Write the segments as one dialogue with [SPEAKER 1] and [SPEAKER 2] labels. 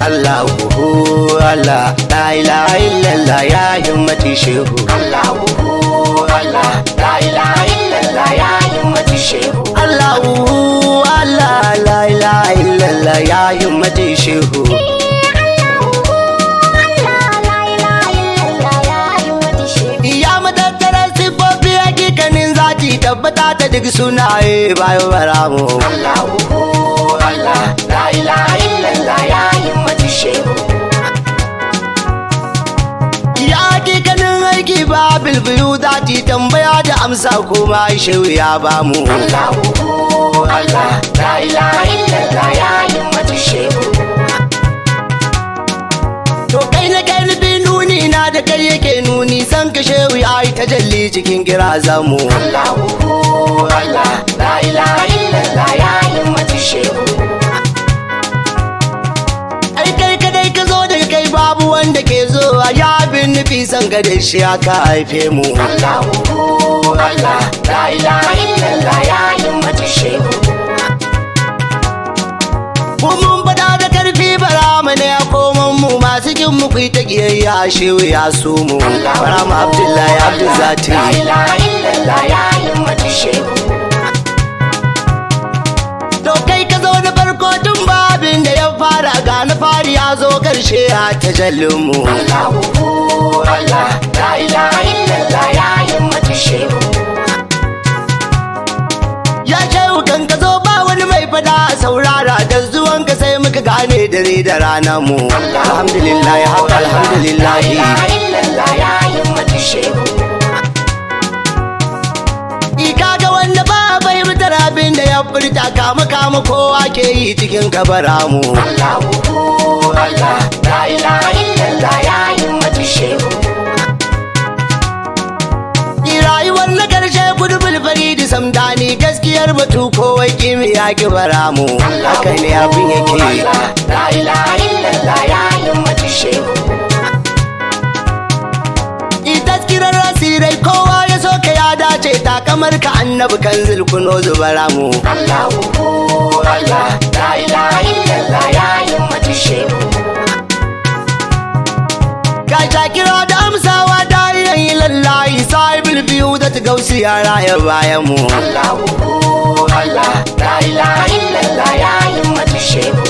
[SPEAKER 1] Allahu Allah la ilaha illallah ya himmati shehu
[SPEAKER 2] Allahu Allah la ilaha illallah ya himmati shehu
[SPEAKER 1] Allahu Allah la ilaha illallah ya himmati shehu Ya matattarar siffofi hakikanin zati tabbata ta duk sunaye bayan baramu
[SPEAKER 2] Allahu Allah la ilaha illallah ya himmati shehu
[SPEAKER 1] Ya hakikanin aiki ba bilbilu zati tambaya da amsa kuma shehu ya bamu
[SPEAKER 2] Allahu Allah la ilaha illallah ya himmati shehu
[SPEAKER 1] To kai na kai nufin nuni na da kai yake nuni san ka shehu ya yi tajalli cikin kira zamu.
[SPEAKER 2] Allahu Allah la ilaha illallah ya himmati shehu
[SPEAKER 1] Ai kai kadai ka zo daga kai babu wanda ke zowa ya bin nufi san ka da shi aka haife mu.
[SPEAKER 2] Allahu Allah la ilaha illallah ya himmati shehu
[SPEAKER 1] Mu mun faɗa da karfi bara mu ne a koman mu masu jin mu ku yi ta kiyayya shehu ya so mu. Bara mu Abdullahi Abdul
[SPEAKER 2] la
[SPEAKER 1] Zati.
[SPEAKER 2] ilaha illallah ya himmati shehu
[SPEAKER 1] To kai ka zo na farko tun babin da ya fara ga na fari ya zo karshe a tajallin mu.
[SPEAKER 2] Allahu Allah la ilaha illallah ya himmati shehu
[SPEAKER 1] Ya shehu kan ka zo ba wani mai fada a saurara da zuwan ka sai muka gane dare da rana mu. Alhamdulillah haka
[SPEAKER 2] La
[SPEAKER 1] alhamdulillah.
[SPEAKER 2] ilaha illallah ya himmati shehu
[SPEAKER 1] Ika ga wanda ba fahimtar abin da ya furta kama kama kowa ke yi cikin kabara mu.
[SPEAKER 2] Allahu Allah la ilaha illallah ya himmati shehu
[SPEAKER 1] Ki rayuwar na karshe gudu bulfari da samdani gaskiyar batu kowai kimi ya ki bara mu. Haka ne abin yake.
[SPEAKER 2] Allah la ilaha illallah ya himmati shehu
[SPEAKER 1] taskirar rasirai kowa ya so ka ya dace ta kamar ka annabi kan zulkuno zubara mu
[SPEAKER 2] Allahu Allah la ilaha illallah ya himmati shehu
[SPEAKER 1] ga shakira da amsawa da yayi lallahi sahibul biyu da ta gausi yara ya bayan mu
[SPEAKER 2] Allahu Allah la ilaha illallah ya himmati shehu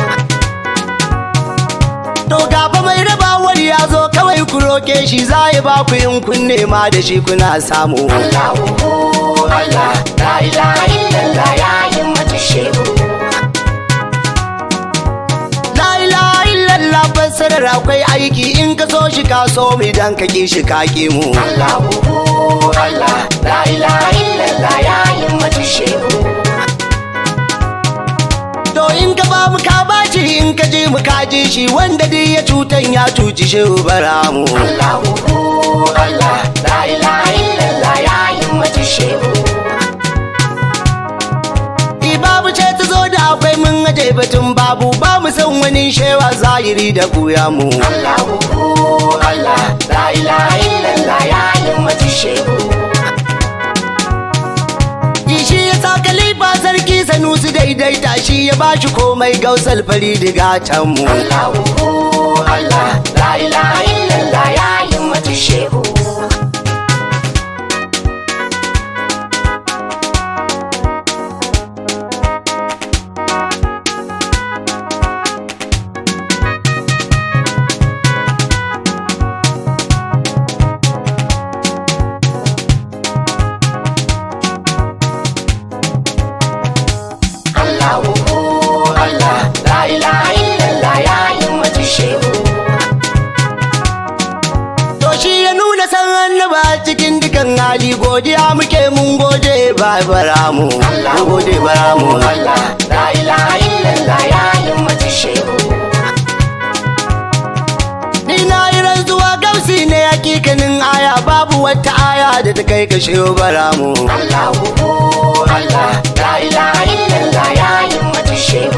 [SPEAKER 1] to gaba mai rabawar ya zo kawai ku roke shi za ya ba ku yin kun nema da shi kuna samu
[SPEAKER 2] Allahu Allah la ilaha illallah ya himmati shehu
[SPEAKER 1] la ilaha illallah fassarar akwai aiki in ka so shi ka so mu idan ka ki shi ka ki mu
[SPEAKER 2] Allahu Allah la ilaha illallah ya himmati shehu
[SPEAKER 1] To in ka ba mu ka baci in ka je mu ka je shi wanda dai ya cutan ya cuci shehu bara mu.
[SPEAKER 2] Allahu Allah la ilaha illallah ya himmati shehu
[SPEAKER 1] I babu ce ta zo da akwai mun aje batun babu ba mu san wani shewa zahiri da buya mu.
[SPEAKER 2] Allahu Allah la ilaha illallah ya himmati shehu
[SPEAKER 1] I shi ya sa kalifa sarki sanusi daidaita shi ya ba shi komai gausal fari diga can mu.
[SPEAKER 2] Allahu Allah la ilaha illallah ya himmati shehu Allahu Allah la ilaha illallah ya himmati shehu
[SPEAKER 1] To shi ya nuna san annaba cikin dukan hali godiya muke mun gode ba bara mu. Mun gode bara mu.
[SPEAKER 2] Allah la ilaha illallah ya himmati shehu
[SPEAKER 1] Ni na yi rantsuwa gausi ne hakikanin aya babu wata aya da ta kai ka shehu bara mu.
[SPEAKER 2] Allahu Allah la ilaha illallah ya himmati shehu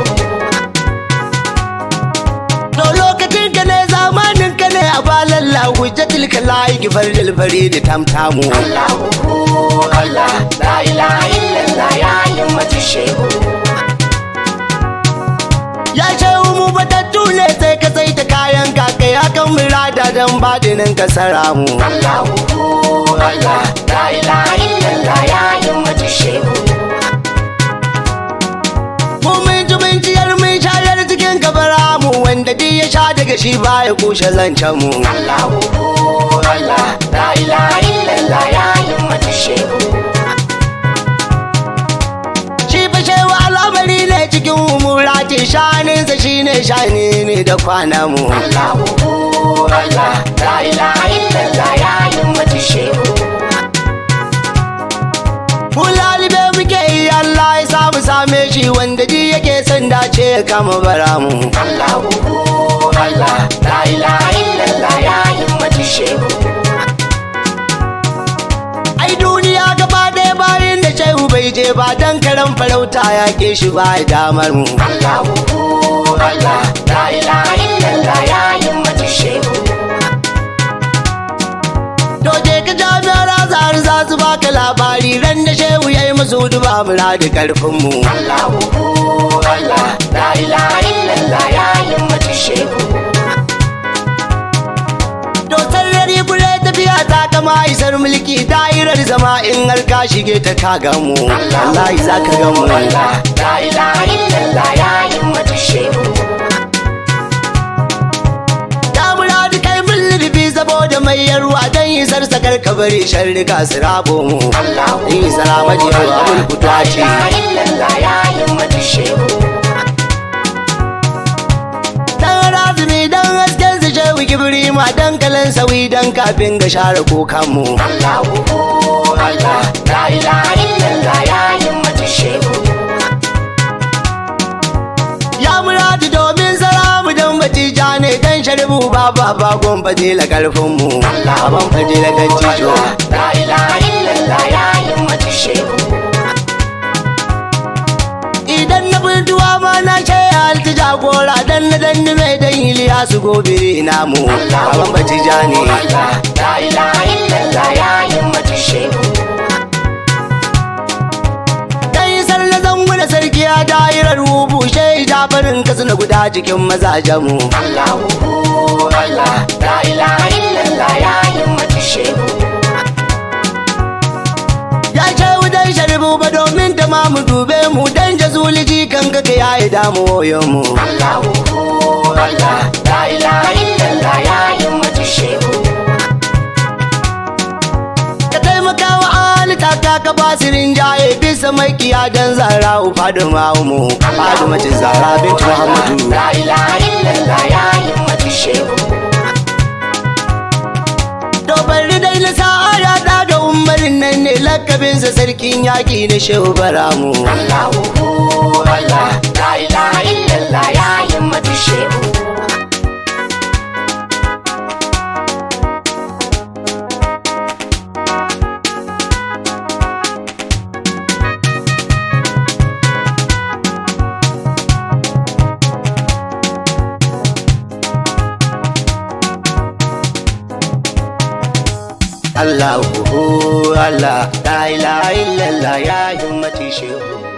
[SPEAKER 1] To lokacin ka ne zamanin ka ne a balalla hujjatul kalayi gifar dalfari da tamtamu.
[SPEAKER 2] Allahu Allah la ilaha illallah ya himmati shehu
[SPEAKER 1] Ya shehu mu batattu ne sai babban murada don badinin kasara mu
[SPEAKER 2] Allahu Allah la ilaha illallah ya himmatu shehu
[SPEAKER 1] mu mun ji mun ciyar mun shayar cikin kabara mu wanda duk ya sha daga shi baya kushe zancen mu
[SPEAKER 2] Allahu Allah la ilaha illallah ya himmatu shehu
[SPEAKER 1] shi fa shewa al'amari ne cikin umurati shaninsa shine shani ne da kwana mu
[SPEAKER 2] Allahu Allah la ilaha illallah ya himmatu shehu
[SPEAKER 1] mu lalibe muke yi Allah ya samu same shi wanda duk yake son dace ya kama bara mu
[SPEAKER 2] Allahu Allah la ilaha illallah ya himmatu shehu
[SPEAKER 1] ai duniya gaba ɗaya bayan da shehu bai je ba dan karan farauta ya ke shi ba damar mu
[SPEAKER 2] Allahu Allah la ilaha illallah ya himmatu shehu
[SPEAKER 1] Doje ka jami'ar azhar za su baka labari ran da shehu ya yi musu duba mura da karfin mu
[SPEAKER 2] Allahu Allah la ilaha illallah ya himmatu shehu
[SPEAKER 1] To sarari kure tafiya ta kama isar mulki da'irar zama in har ka shige ta ka gamu wallahi za ka gamu
[SPEAKER 2] Allah la ilaha illallah ya himmatu shehu
[SPEAKER 1] Ta muradi kai mun lirfi saboda mai yarwa dan isar sakar kabari sharrika su rabo mu
[SPEAKER 2] Allahu
[SPEAKER 1] in salama ji yawa abul
[SPEAKER 2] la
[SPEAKER 1] kutuwa ce
[SPEAKER 2] ilaha illallah ya himmatu shehu
[SPEAKER 1] Dan razumi dan hasken su shehu kibri ma dan kalan sawi dan kafin ga share kokan mu
[SPEAKER 2] Allahu Allah la ilaha illallah ya himmatu shehu
[SPEAKER 1] Ya muradi domin salamu don batija ne dan sharbu ba ba ba gon fadila karfin mu Aban fadila dan cijo
[SPEAKER 2] la ilaha illallah ya himmatu shehu
[SPEAKER 1] Idan na bultuwa ma na ce halti jagora dan na danni mai dan Iliyasu gobe namu Aban batija ne
[SPEAKER 2] Allah la ilaha illallah ya himmatu shehu
[SPEAKER 1] Dan isar na zango da sarki ya dairar rubu shai jafarin kasu na guda cikin mazajen mu
[SPEAKER 2] Allahu Allah la ilaha illallah ya himmatu shehu
[SPEAKER 1] Ya ce wudan sharbu ba domin ta ma mu dube mu dan jazuliji kan kaka ya yi damuwoyin mu
[SPEAKER 2] Allahu Allah la ilaha illallah ya himmatu shehu
[SPEAKER 1] ka taimaka wa ali kaka ka basirin jaye bisa makiya dan zara u faduma mu faduma ce zara binti muhammadu
[SPEAKER 2] la ilaha illallah ya himmatu shehu
[SPEAKER 1] to bari dai na sa'a ya daga umarin nan ne lakabinsa sarkin yaƙi na shehu baramu
[SPEAKER 2] Allahu Allah la ilaha illallah ya himmatu shehu
[SPEAKER 1] Allahu Allah la ilaha illallah ya himmati shehu